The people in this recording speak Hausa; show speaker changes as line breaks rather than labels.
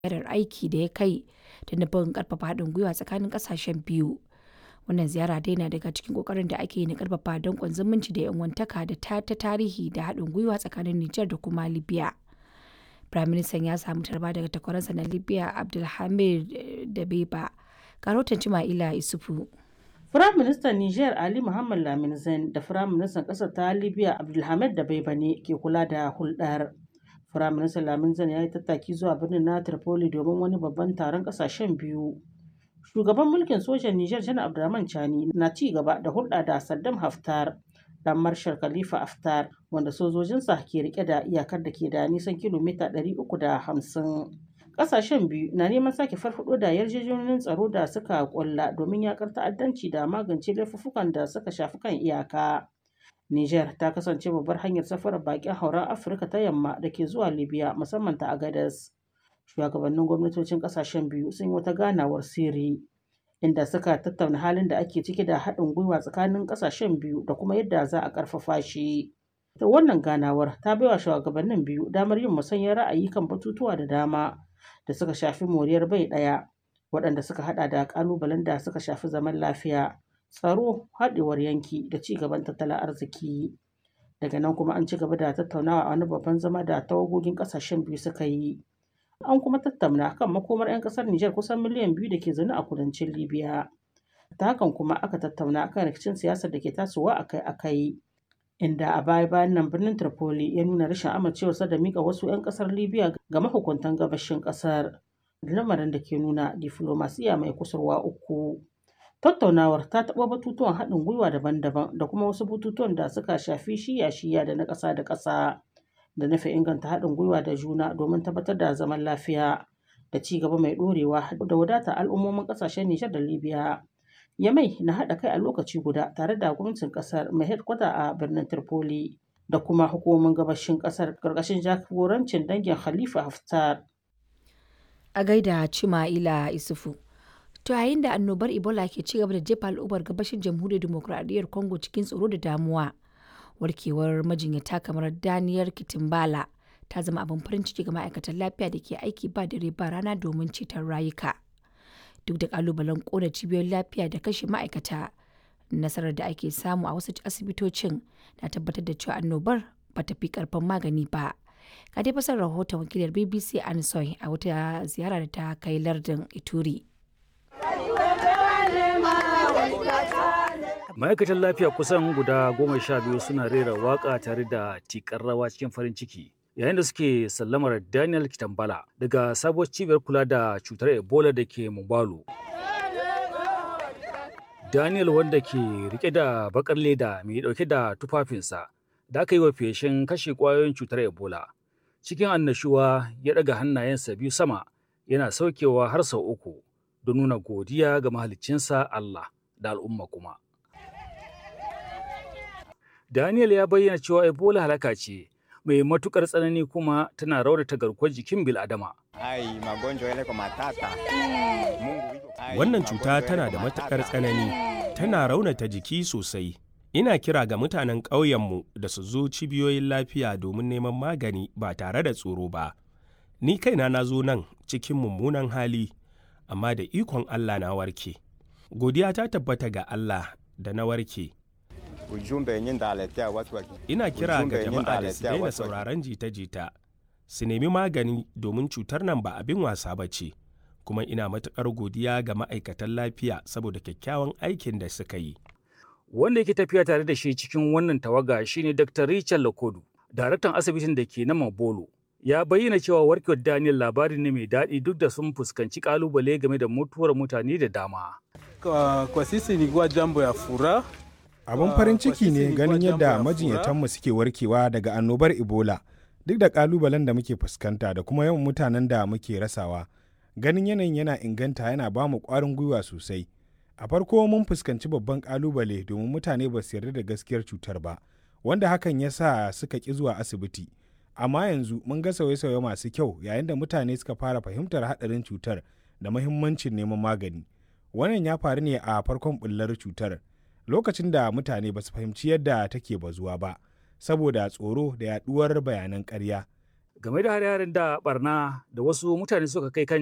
ziyarar aiki da ya kai da nufin ƙarfafa haɗin gwiwa tsakanin ƙasashen biyu. Wannan ziyara dai na daga cikin ƙoƙarin da ake yi na ƙarfafa danƙon zumunci da 'yan uwantaka da ta tarihi da haɗin gwiwa tsakanin Nijar da kuma Libya. Firaministan ya samu tarba daga takwaransa na Libya Abdulhamid Dabeiba. Ga rahoton Cima'ila Isufu.
Firaministan Nijar Ali Muhammad Lamin Zain da Firaministan ƙasar ta Libya Abdulhamid Dabeiba ne ke kula da hulɗar. Firaministan Lamin Zain ya yi tattaki zuwa birnin na Tripoli domin wani babban taron ƙasashen biyu. Shugaban mulkin sojan Nijar Janar Abdurrahman Chani na ci gaba da hulɗa da Saddam Haftar dan Marshal Khalifa Haftar wanda sojojinsa ke rike da iyakar da ke da nisan kilomita 350. Ƙasashen biyu na neman sake farfado da yarjejeniyoyin tsaro da suka kulla domin yakar ta'addanci da magance laifuffukan da suka shafi kan iyaka. Niger ta kasance babbar hanyar safarar bakin hauren Afirka ta yamma da ke zuwa Libya musamman ta Agadez. Shugabannin gwamnatocin ƙasashen biyu sun yi wata ganawar sirri inda suka tattauna halin da ake ciki da haɗin gwiwa tsakanin ƙasashen biyu da kuma yadda za a ƙarfafa shi. Ta wannan ganawar ta baiwa shugabannin biyu damar yin musanyar ra'ayi kan batutuwa da dama da suka shafi moriyar bai ɗaya waɗanda suka haɗa da ƙalubalen da suka shafi zaman lafiya tsaro haɗewar yanki da ci gaban tattalin arziki daga nan kuma an ci gaba da tattaunawa a wani babban zama da tawagogin ƙasashen biyu suka yi an kuma tattauna kan makomar 'yan ƙasar Nijar kusan miliyan biyu da ke zaune a kudancin Libya ta hakan kuma aka tattauna kan rikicin siyasar da ke tasowa akai-akai inda a baya bayan nan birnin Tripoli ya nuna rashin amincewarsa da mika wasu 'yan kasar Libya ga mahukuntan gabashin kasar lamarin da ke nuna diflomasiya mai kusurwa uku. Tattaunawar ta taɓa batutuwan haɗin gwiwa daban-daban da kuma wasu batutuwan da suka shafi shiya-shiya da na ƙasa da ƙasa da nufin inganta haɗin gwiwa da juna domin tabbatar da zaman lafiya da ci gaba mai ɗorewa da wadata al'ummomin ƙasashen Nijar da Libya. Yamai na haɗa kai a lokaci guda tare da gwamnatin ƙasar mai hedkwata a birnin Tripoli da kuma hukumomin gabashin ƙasar ƙarƙashin jagorancin dangin Khalifa Haftar.
A gaida Cima'ila Isufu. To yayin da annobar Ebola ke ci gaba da jefa al'ummar gabashin jamhuriyar demokuraɗiyyar Congo cikin tsoro da damuwa. Warkewar majinyata kamar Daniel Kitimbala ta zama abin farin ciki ga ma'aikatan lafiya da ke aiki ba dare ba rana domin ceton rayuka. duk da kalubalen kona cibiyoyin lafiya da kashe ma'aikata nasarar da ake samu a wasu asibitocin na tabbatar da cewa annobar ba ta fi karfin magani ba ga dai fasar rahoton wakilar bbc ansoy a wata ziyara da ta kai lardin ituri
ma'aikatan lafiya kusan guda goma sha biyu suna rera waka tare da tikar rawa cikin farin ciki yayin da suke sallamar Daniel Kitambala daga sabuwar cibiyar kula da cutar Ebola da ke Mubalo. Daniel wanda ke rike da bakar leda mai dauke da tufafinsa da aka yi wa feshin kashe kwayoyin cutar Ebola. Cikin annashuwa ya daga hannayensa biyu sama yana saukewa har sau uku don nuna godiya ga mahaliccinsa Allah da al'umma kuma. Daniel ya bayyana cewa Ebola halaka ce mai matukar tsanani kuma tana raunata garkuwar jikin bil'adama.
Wannan cuta tana da matukar tsanani, tana raunata jiki sosai. Ina kira ga mutanen ƙauyenmu da su zo cibiyoyin lafiya domin neman magani ba tare da tsoro ba. Ni kaina na zo nan cikin mummunan hali, amma da ikon Allah na warke. Godiya ta tabbata ga Allah da na warke. Ina kira ga jama'a da su daina sauraron jita-jita, su nemi magani domin cutar nan ba abin wasa ba ce, kuma ina matuƙar godiya ga ma'aikatan lafiya saboda kyakkyawan aikin da suka yi.
Wanda yake tafiya tare da shi cikin wannan tawaga shine Dr. Richard Lakodu, daraktan asibitin da ke na Mabolo. Ya bayyana cewa warkewar Daniel labari ne mai daɗi duk da sun fuskanci ƙalubale game da mutuwar mutane da dama.
Kwa, kwa sisi ilikuwa jambo ya furaha
abin farin ciki ne ganin yadda majinyatanmu suke warkewa daga annobar ebola duk da kalubalen da muke fuskanta da kuma yawan mutanen da muke rasawa ganin yanayin yana inganta yana ba mu kwarin gwiwa sosai a farko mun fuskanci babban kalubale domin mutane ba su yarda da gaskiyar cutar ba wanda hakan ya sa suka ƙi zuwa asibiti amma yanzu mun ga sauye-sauye masu kyau yayin da mutane suka fara fahimtar haɗarin cutar da mahimmancin neman magani wannan ya faru ne a farkon bullar cutar lokacin da mutane ba su fahimci yadda take bazuwa ba saboda tsoro da yaduwar bayanan ƙarya
game da hare-haren da barna da wasu mutane suka kai kan